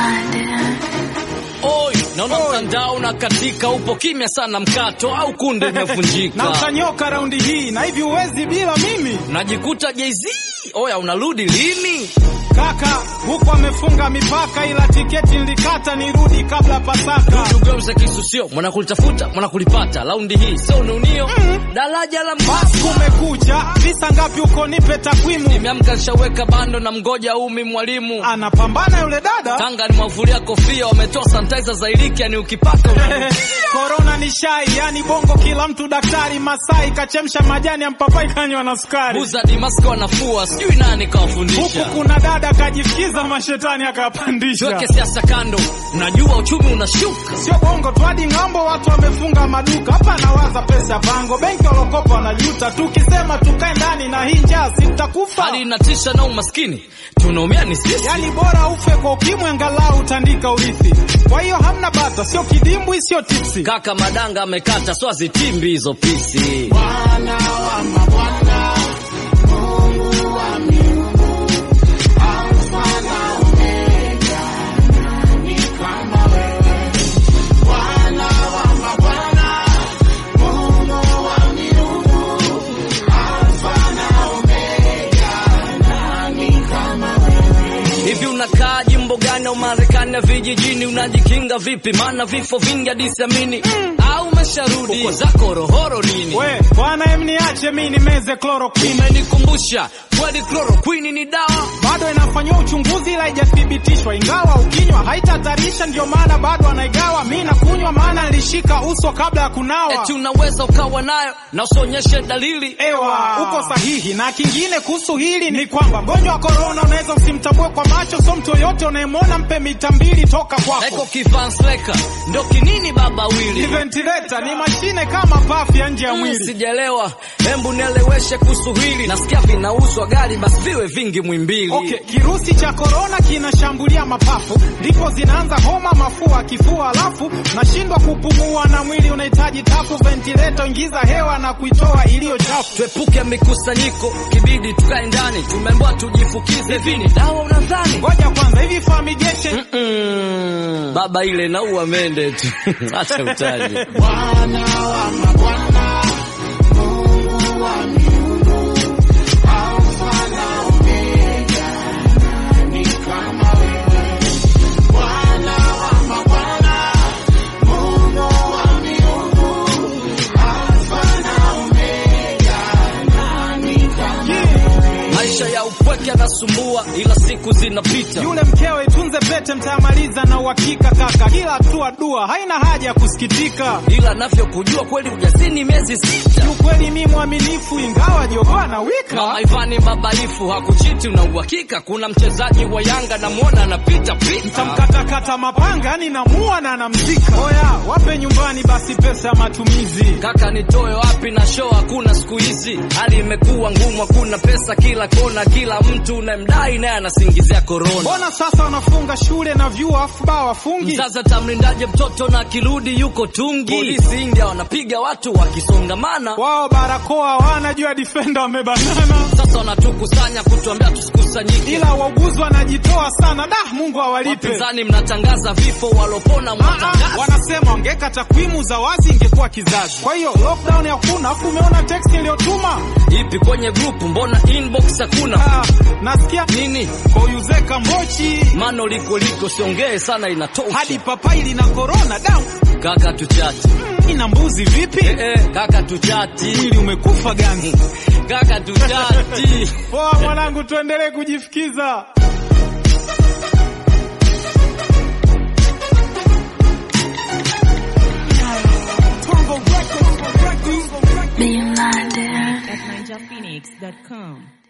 Oi, naona mtandao na katika upo kimya sana mkato au kunde na imevunjika. utanyoka raundi hii na hivi uwezi bila mimi Najikuta Jay-Z. Oya unarudi lini? kaka, huku amefunga mipaka, ila tiketi nilikata nirudi kabla Pasaka. Tugeuze kisu sio mwana kulitafuta mwana kulipata. Raundi hii sio ununio. Daraja la Basi mbasa. kumekucha, visa ngapi huko? Nipe takwimu. Nimeamka nishaweka bando na mgoja umi mwalimu. Anapambana yule dada Tanga ni mwavulia kofia wametoa sanitizer za iliki yani ukipaka una Korona ni shai, yani bongo kila mtu daktari. Masai kachemsha majani ya mpapai kanywa na sukari. Buza Dimasko wanafua sijui nani kawafundisha. Huku kuna dada kajifikiza mashetani akapandisha. Tuweke siasa kando, najua uchumi unashuka. Sio bongo tu, hadi ng'ambo watu wamefunga maduka. Hapa nawaza pesa bango, benki walokopa wanajuta. Tukisema tukae ndani na hii njaa, si tutakufa. Hali inatisha na umaskini, tunaumia ni sisi. Yani bora ufe kwa ukimwi, angalau utandika urithi. Kwa hiyo hamna bata, sio kidimbwi, sio tipsi. Kaka madanga amekata, so azitimbi hizo pisi. Hivi unakaa jimbo gani au Marekani ya vijijini? Unajikinga vipi? Maana vifo vingi hadi siamini. Au umesharudi uko zako rohoro nini? We bwana, em niache mi nimeze chloroquine. Umenikumbusha kweli, chloroquine ni dawa. bado inafanyiwa uchunguzi ila haijathibitishwa, ingawa ukinywa haitahatarisha, ndio maana bado anaigawa. Mi nakunywa maana nilishika uso kabla ya kunawa. Eti unaweza ukawa nayo na usionyeshe dalili. Ewa, uko sahihi. Na kingine kuhusu hili ni kwamba mgonjwa wa korona unaweza usimtambue kwa macho, so mtu yoyote unayemwona mpe mita mbili toka Eko kwako. kivansleka ndo kinini baba Ni wili ventilator, ni mashine kama pafu ya nje ya Mm, mwili. Sijaelewa, hembu nieleweshe kuhusu hili. Nasikia vinauzwa gari, basi viwe vingi mwimbili. Okay, kirusi cha korona kinashambulia mapafu, ndipo zinaanza homa, mafua, kifua, alafu nashindwa kupumua na mwili unahitaji tafu. Ventilator ingiza hewa na kuitoa iliyo chafu. Tuepuke mikusanyiko, kibidi tukae ndani. Tumeambiwa tujifukize vini, dawa unadhani? Ngoja kwanza, hivi fumigation Mm, baba ile naua mende tu acha utaji. Maisha ya upweke yanasumbua, ila siku zinapita. yule mkewe tunze pete, mtamaliza na uhakika kaka. Kila hatua dua, haina haja ya kusikitika. ila navyokujua kweli ujasini miezi sita. Kiukweli mi mwaminifu, ingawa jogoo na wika Mama Ivani babaifu hakuchiti, una uhakika? Kuna mchezaji wa Yanga namwona anapita pita. tamkatakata mapanga, yani namua na namzika. Oya, wape nyumbani basi pesa ya matumizi. Kaka nitoe wapi na show hakuna siku hizi, hali imekuwa ngumu, hakuna pesa kila kona, kila mtu unayemdai naye anasingizia korona. Mbona sasa wanafunga shule na vyuo afu baa wafungi? Sasa tamlindaje mtoto na akirudi yuko tungi? Polisi India wanapiga watu wakisongamana, Wao barakoa hawana, juu ya defender wamebanana, sasa wanatukusanya kutuambia tusikusanyike. ila wauguzi wanajitoa sana. Da, Mungu awalipe. Wapinzani mnatangaza vifo, walopona Ah, ah, mwatangaza. wanasema wangeka takwimu za wazi ingekuwa kizazi. Kwa hiyo lockdown hakuna, afu umeona text iliyotuma Ipi kwenye grupu, mbona inbox hakuna ah, nasikia nini? koyuzeka mbochi Mano liko liko, siongee sana, inatosha. hadi papai lina korona da Kaka tuchati, ina mbuzi vipi? eh, eh, kaka tuchati, Mwili umekufa gani? kaka tuchati. Poa mwanangu, tuendelee kujifikiza. Being blinded. at ninjaphoenix.com.